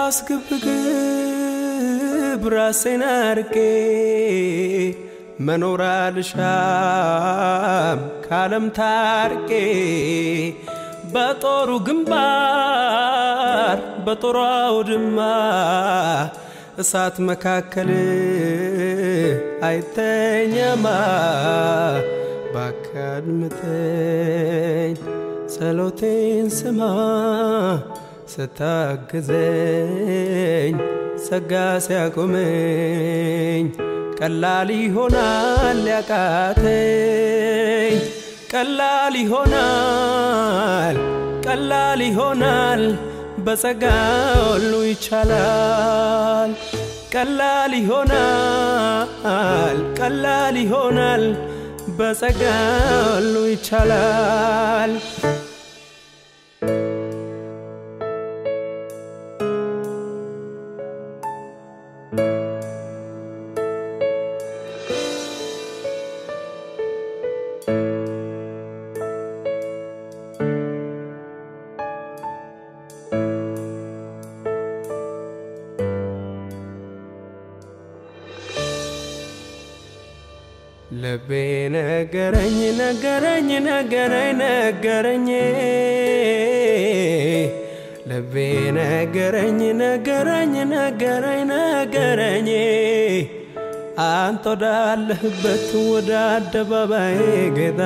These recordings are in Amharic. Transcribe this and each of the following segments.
ስግብግብ ራሴን አርቄ መኖር አልሻም ካለም ታርቄ በጦሩ ግንባር በጦሩ አውድማ እሳት መካከል አይተኛማ ባካድምጠኝ ጸሎቴን ስማ ስታግዘኝ ጸጋ ሲያቆመኝ ቀላል ይሆናል ያቃተኝ ቀላል ይሆናል ቀላል ይሆናል በጸጋ ሁሉ ይቻላል ቀላል ይሆናል ቀላል ይሆናል በጸጋ ሁሉ ይቻላል ልቤ ነገረኝ ነገረኝ ነገረኝ ነገረኝ ልቤ ነገረኝ ነገረኝ ነገረኝ ነገረኝ አንተ ወዳለህበት ወደ አደባባይ ጌታ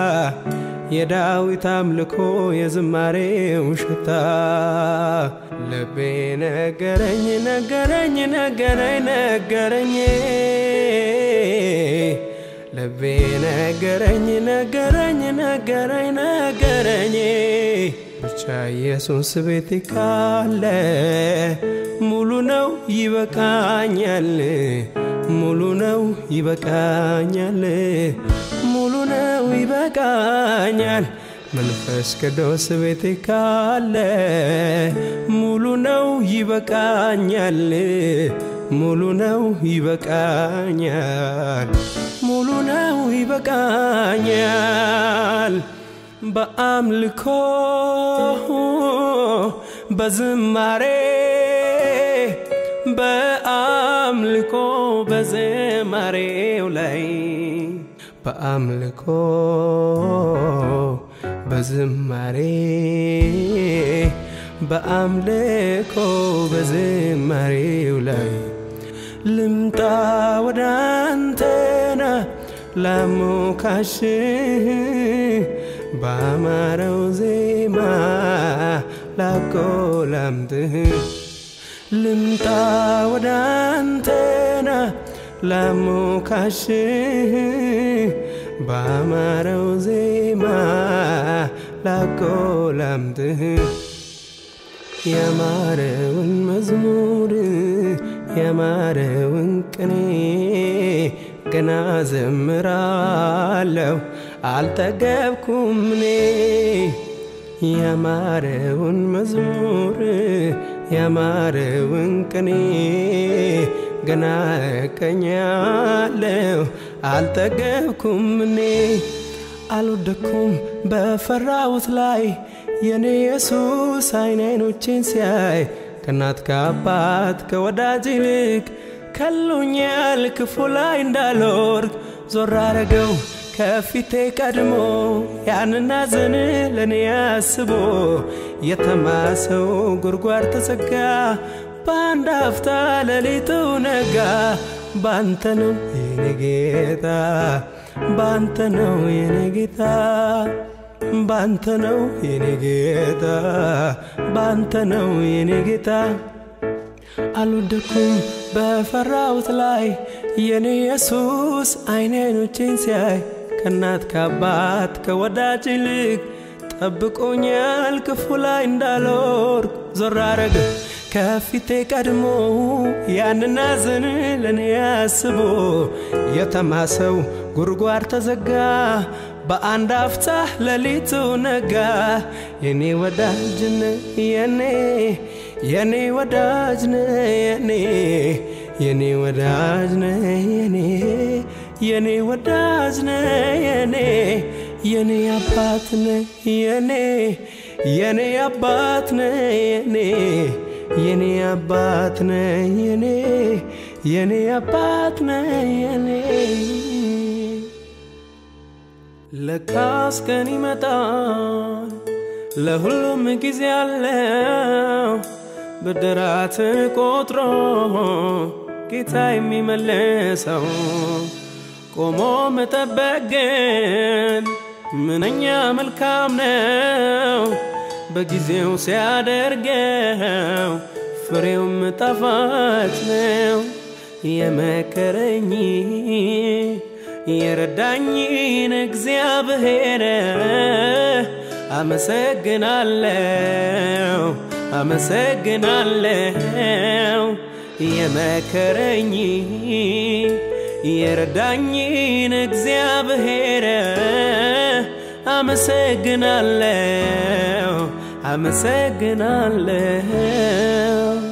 የዳዊት አምልኮ የዝማሬው ሽታ ልቤ ነገረኝ ነገረኝ ነገረኝ ነገረኝ ልቤ ነገረኝ ነገረኝ ነገረኝ ነገረኝ ብቻ ኢየሱስ ቤት ካለ ሙሉ ነው ይበቃኛል ሙሉ ነው ይበቃኛል ሙሉ ነው ይበቃኛል መንፈስ ቅዱስ ቤት ካለ ሙሉ ነው ይበቃኛል ሙሉ ነው ይበቃኛል ሙሉ ነው ይበቃኛል በአምልኮ በዝማሬ በአምልኮ በዝማሬው ላይ በአምልኮ በዝማሬ በአምልኮ በዝማሬው ላይ ልምጣ ወደ አንተና ላሞካሽ ባማረው ዜማ ላቆላምጥህ ልምጣ ወደ አንተና ላሞካሽ ባማረው ዜማ ላቆላምጥህ ያማረውን መዝሙር ያማረውን ቅኔ ገና ዘምራለሁ አልጠገብኩም እኔ ያማረውን መዝሙር ያማረውን ቅኔ ገና እቀኛለሁ አልጠገብኩም እኔ አልወደኩም በፈራሁት ላይ የኔ ኢየሱስ አይን አይኖቼን ሲያይ ከእናት ከአባት ከወዳጅ ይልቅ ከሎኛል ክፉ ላይ እንዳልወርቅ ዞር አረገው ከፊቴ ቀድሞ ያንና ዘን ለእኔ አስቦ የተማሰው ጉድጓድ ተዘጋ በአንድ አፍታ ሌሊቱ ነጋ ባንተ ነው የኔ ጌታ ባንተ ነው የኔ ጌታ ባንተ ነው የኔ ጌታ ባንተ ነው የኔ ጌታ አልወደኩም በፈራሁት ላይ የኔ ኢየሱስ አይኔ አይኖቼን ሲያይ ከእናት ከአባት ከወዳጅ ይልቅ ጠብቆኛል ክፉ ላይ እንዳልወርቅ ዞር አረገ ከፊቴ ቀድሞ ያንና ዝን ለእኔ አስቦ የተማሰው ጉድጓድ ተዘጋ በአንድ አፍታ ሌሊቱ ነጋ የኔ ወዳጅነ የኔ የኔ ወዳጅነ የኔ የኔ ወዳጅነ የኔ የኔ ወዳጅነ የኔ የኔ አባትነ የኔ የኔ አባትነ የኔ የኔ አባት ነ የኔ የኔ አባት ነ የኔ ለካስ ቀን ይመጣል ለሁሉም ጊዜ አለው ብድራትን ቆጥሮ ጌታ የሚመልሰው ቆሞ መጠበቅ ግን ምንኛ መልካም ነው በጊዜው ሲያደርገው ፍሬውም ጣፋጭ ነው የመከረኝ የረዳኝን እግዚአብሔር አመሰግናለው አመሰግናለው የመከረኝ የረዳኝን እግዚአብሔር አመሰግናለው አመሰግናለው